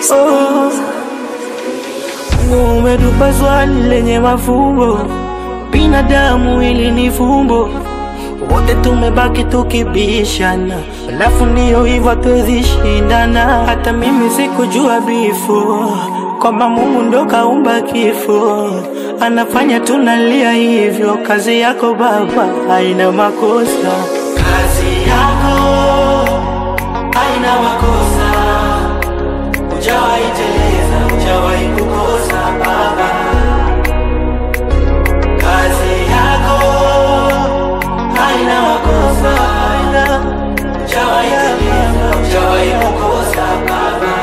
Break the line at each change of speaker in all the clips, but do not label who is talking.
Oh, Mungu umetupa swali lenye mafumbo, binadamu ili ni fumbo, wote tumebaki tukibishana, alafu ndiyo hivyo hatuwezi shindana. Hata mimi sikujua bifo kwamba Mungu ndo kaumba kifo, anafanya tunalia hivyo. Kazi yako Baba haina makosa, kazi yako haina makosa Hujawahi teleza, hujawahi kukosa Baba. Kazi yako haina makosa, haina. Hujawahi teleza, hujawahi kukosa Baba.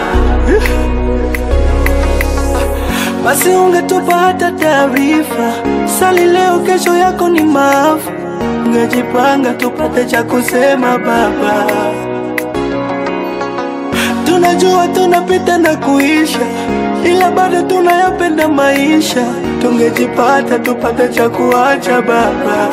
Basi ungetupa hata taarifa, sali leo, kesho yako ni maafa. Ungejipanga tupate cha kusema Baba. Tunajua tunapita na kuisha, ila bado tunayapenda maisha. Tungejipata tupate cha kuacha Baba,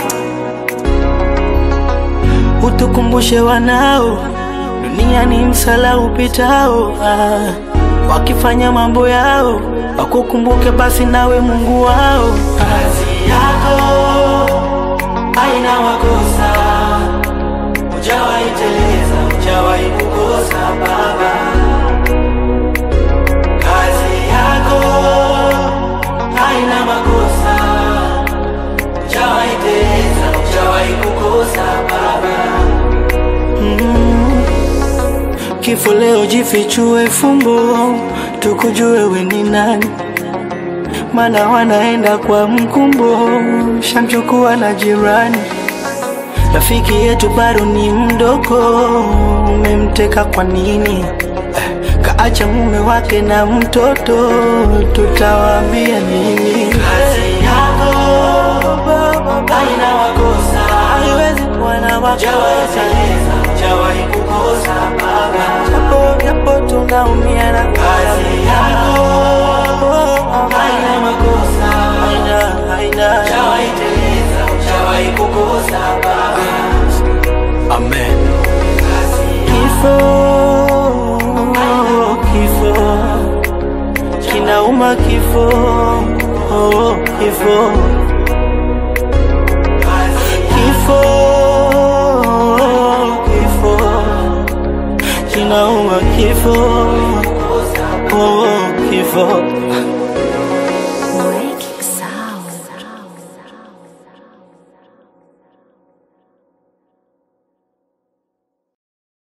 utukumbushe wanao, dunia ni msala upitao. Ah, wakifanya mambo yao wakukumbuke basi nawe Mungu wao. Kazi yako haina makosa, hujawahi teleza, hujawahi kukosa Baba. Kazi yako haina makosa, hujawahi teleza, hujawahi kukosa Baba. Mm. Kifo leo jifichue fumbo, tukujue we ni nani, mana wanaenda kwa mkumbo, shamchukua na jirani. Rafiki yetu bado ni mdogo, umemteka kwa nini? Eh, Kaacha mume wake na mtoto, tutawaambia nini? Kazi yako haina makosa, haiwezi kuwa na makosa. Hujawahi kukosa Baba, japo japo tunaumia na kazi yako haina makosa, haina haina, hujawahi teleza, hujawahi kukosa Baba. Amen. Kifo, kifo kinauma, kifo, oh, kifo, kifo, kifo kinauma, kifo, oh, kifo